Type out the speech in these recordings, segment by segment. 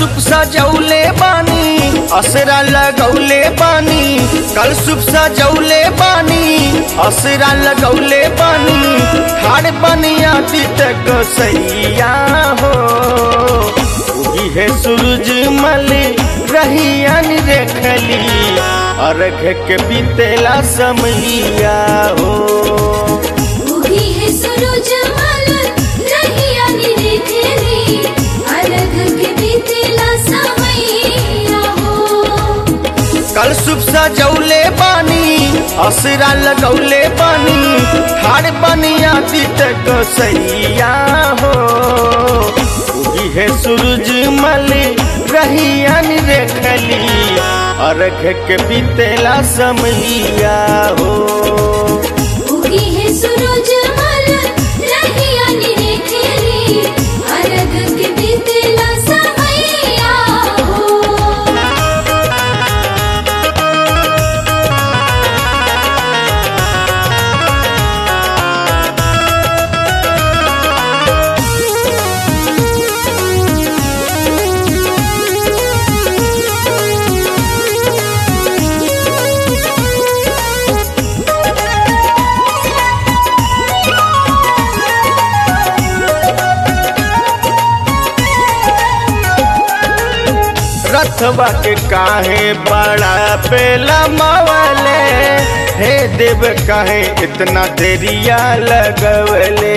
सुप सजौले बानी असरा लगौले बानी कल सुप सजौले बानी असरा लगौले बानी खाड़ बनिया तक सैया हो उगी है सूरज मल रहियन देखली अर्घ के बीतेला समैया हो उगी है सूरज मल रहिया निरेखेली अलग के बीतेला समैया हो कल सुब सजौले बानी असरा लगौले बानी ठाड़ बनिया तक सैया हो उगी है सूरज मल रहियन देखली अर्घ के बीतेला समैया हो उगी है सूरज मल रहिया निरेखेली अलग के बीतेला समैया हो रथवा के काहे बड़ा पेला मावले हे देव काहे इतना देरिया लगवले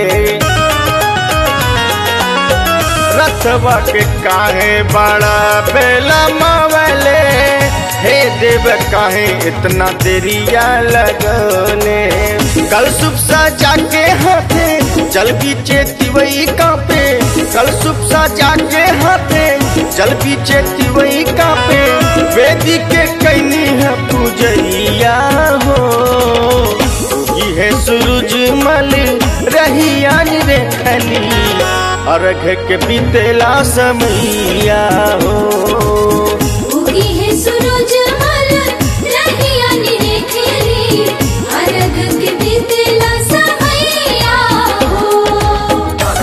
रथवा के काहे बड़ा पेला मावले हे देव काहे इतना देरिया लगवले कल सुब सजा के हाथे जल बीचे तिवई कापे कल सुब सजा के हाथे जल बीचे तिवई कापे वेदी के कैनी है पूजैया हो उगी है सूरज मल रहियान देखली अर्घ के बीतेला समैया हो उगी है सूरज मल रहिया निरेखेली अलग के बीतेला समैया हो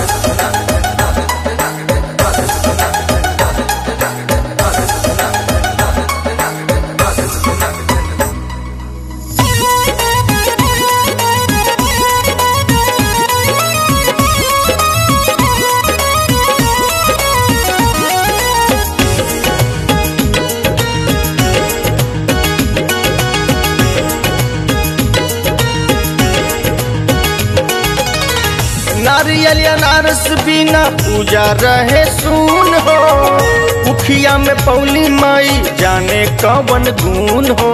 नारियल अनारस बिना पूजा रहे सुन हो उखिया में पौली माई जाने कवन गुण हो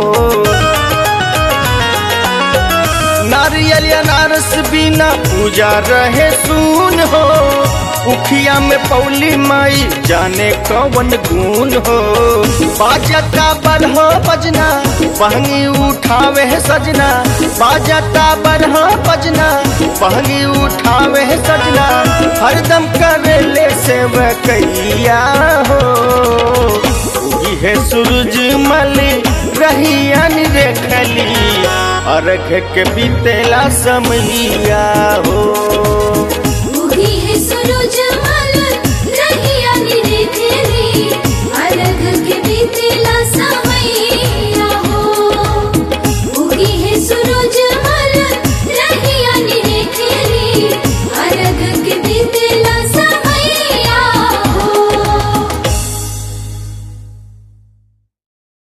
नारियल अनारस बिना पूजा रहे सुन हो उखिया में पौली माई जाने कवन गुण हो बाजता बरहो बजना बहनी उठावे है सजना बाजता बरहो बजना बहनी उठावे है सजना हरदम करे ले सेवकैया हो उगी है सूरज मल रहियन देखली अर्घ के बीतेला समैया हो उगी है सूरज मल रहिया निरेखेली